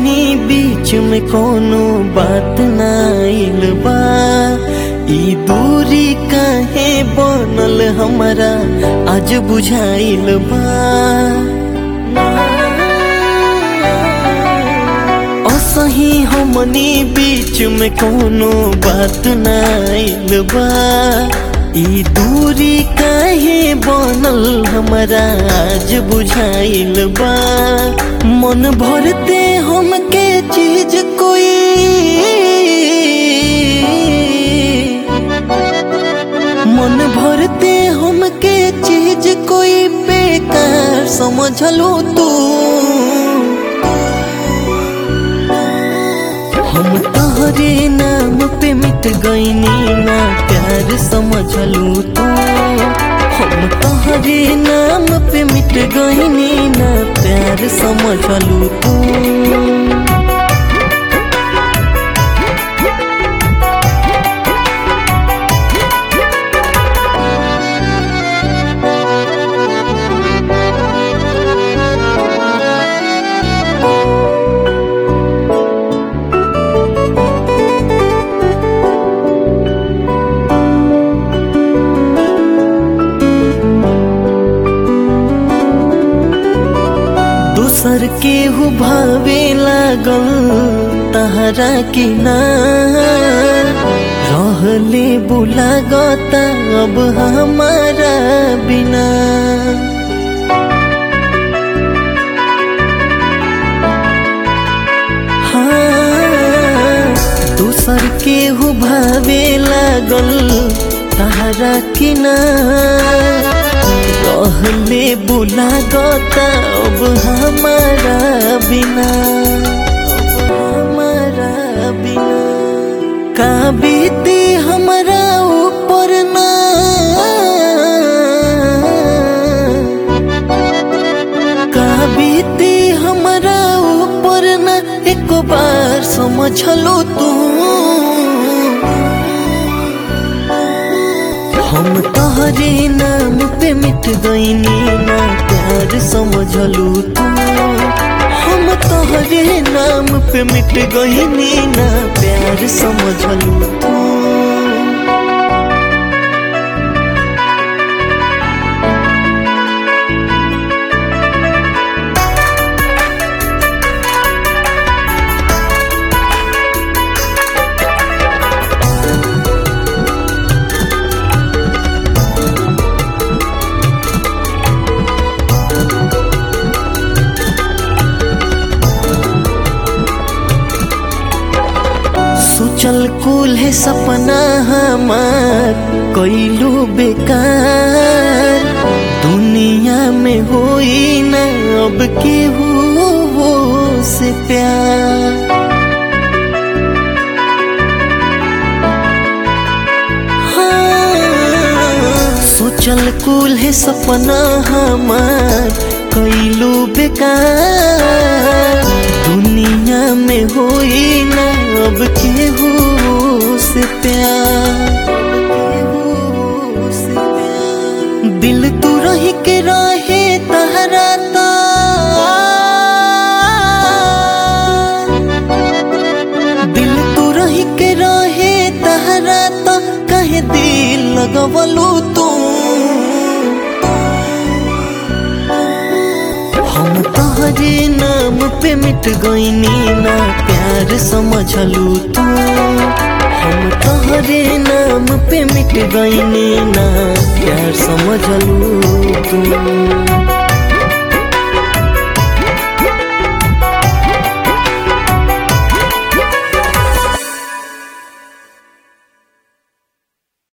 हमनी बीच में कोनो बात नाइल बा ई दूरी काहे बनल हमरा आज बुझाइल बा असही हमनी बीच में कोनो बात नाइल बा ई दूरी काहे बनल हमरा आज बुझाइल बा मन भरते हमके चीज कोई मन भरते हमके चीज कोई बेकार समझलो तू हम तोहरे नाम पे मिट गईनी ना प्यार समझलू तू हम तोहरे नाम पे मिट गईनी ना प्यार समझलू तू दूसर के हु भावे लागल तहरा के ना रहले बुला गता अब हमारा बिना हाँ, दूसर के हु भावे लागल तहरा के ना रहले बुला गता अब हमारा बिना अब हमारा बिना का बीती हमारा ऊपर ना का बीती हमारा ऊपर ना एक बार समझ लो तू हम तोहरे नाम पे मिट गईनी ना प्यार समझलू तू हम तोहरे नाम पे मिट गईनी ना प्यार समझलू तू सोचल कुल है सपना हमार कैलू बेकार दुनिया में होई ना अब केहू वो से प्यार हाँ, सोचल कुल है सपना हमार कैलू बेकार दुनिया में होई ना अब केहू से प्यार केहू से प्यार। दिल तू रही के रहे तहरा ता दिल तू रही के रहे तहरा ता कहे दिल लगवलू तू हम तोहरे नाम पे मिट गईनी ना प्यार समझलू तू हम तोहरे नाम पे मिट गईनी ना प्यार समझलू तू